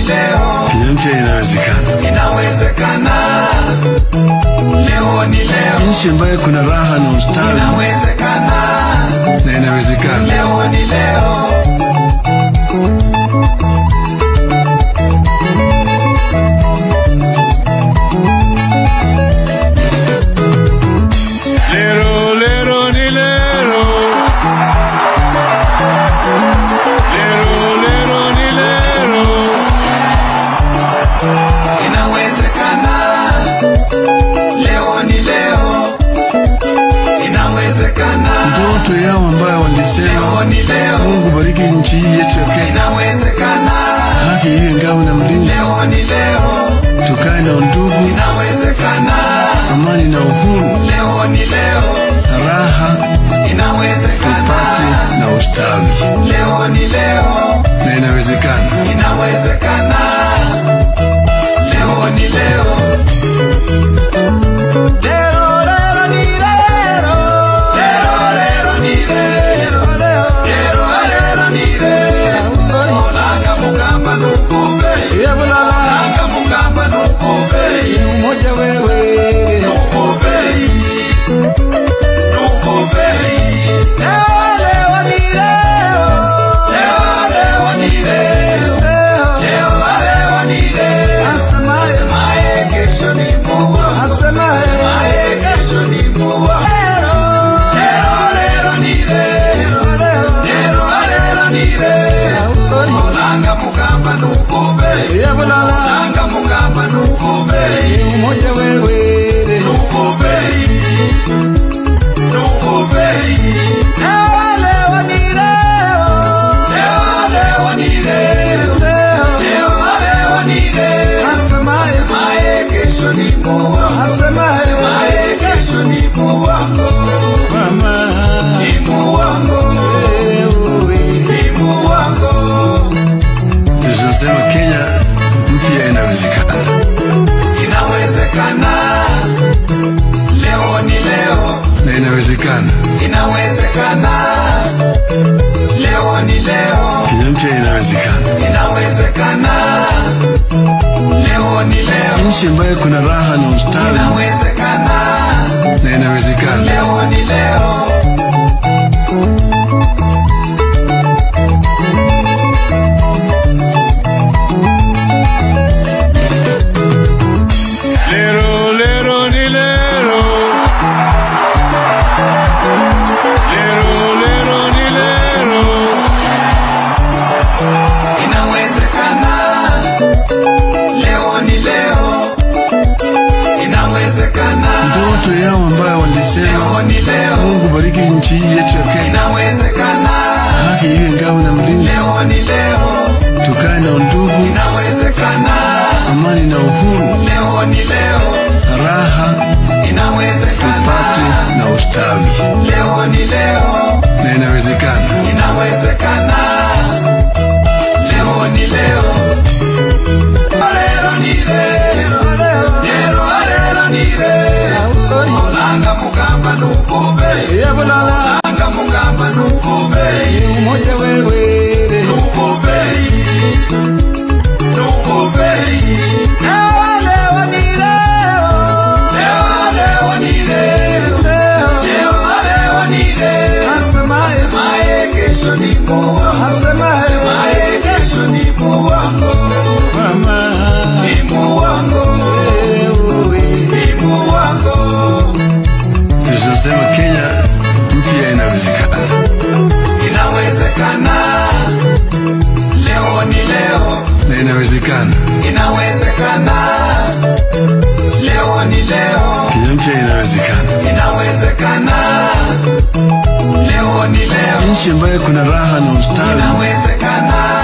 leo, Kenya mpya inawezekana, inawezekana. Leo ni leo, nchi ambayo kuna raha na ustawi inawezekana. na inawezekana. Leo ni leo, Lero, lero, ni lero. Lero, lero, ni lero. inawezekana. Leo ni leo, inawezekana. Ndoto yao ambayo walisema Leo ni leo, Mungu bariki nchi hii yetu ya Kenya, inawezekana. haki iwe ngao na mlinzi, Leo ni leo, tukae na undugu, inawezekana. amani na uhuru, Leo ni leo, raha inawezekana. tupate na ustawi, Leo ni leo, na inawezekana. inawezekana. Leo ni leo. Lero, lero, ni lero. Lero, lero, ni lero. Lero, lero, ni lero. Olanga mukamba nukumbe. Olanga mukamba nukumbe. Nukumbe. Nukumbe. Leo, leo, ni leo. Leo, leo, ni leo. Leo, leo, ni leo. Asemaye kesho ni Mungu. Asemaye kesho ni Mungu. Lero, lero, ni lero. Lero, lero, ni lero. Olanga mukamba nukumbe. Olanga mukamba nukumbe. Nukumbe. Nukumbe. Leo, leo, ni leo. Leo, leo, ni leo. Leo, leo, ni leo. Asemaye kesho ni Mungu. Asemaye kesho ni Mungu wangu. Ni Mungu wangu. Ni Mungu wangu. Tunasema Kenya mpya inawezekana, Inawezekana. Leo ni leo. na inawezekana. Inawezekana. Leo ni leo. Kenya mpya inawezekana, Inawezekana. Leo ni leo. nchi ambayo kuna raha na ustawi Inawezekana. na inawezekana. Leo ni leo. Lero, lero, ni lero. Lero, lero, ni lero. Inawezekana. Leo ni leo. Inawezekana. Ndoto yao ambayo walisema Leo ni leo. Mungu bariki nchi hii yetu ya Kenya, Inawezekana. haki iwe ngao na mlinzi, Leo ni leo. tukae na undugu, Inawezekana. amani na uhuru, Leo ni leo. raha Inawezekana. tupate na ustawi, Leo ni leo. na inawezekana. Inawezekana. Leo ni leo. Lero ni leo. Lero, lero ni leo. Olanga mukamba nukumbe. Olanga mukamba nukumbe. Nukumbe. Nukumbe. Leo, leo ni leo. Leo, leo ni leo. Leo, leo ni leo. Asemaye kesho ni Mungu. Asemaye kesho ni Mungu wangu. Ni Mungu wangu. Ni Mungu wangu. Tunasema Kenya mpya inawezekana, Inawezekana. Leo ni leo. na inawezekana. Inawezekana. Leo ni leo. Kenya mpya inawezekana, Inawezekana. Leo ni leo. nchi ambayo kuna raha na ustawi Inawezekana.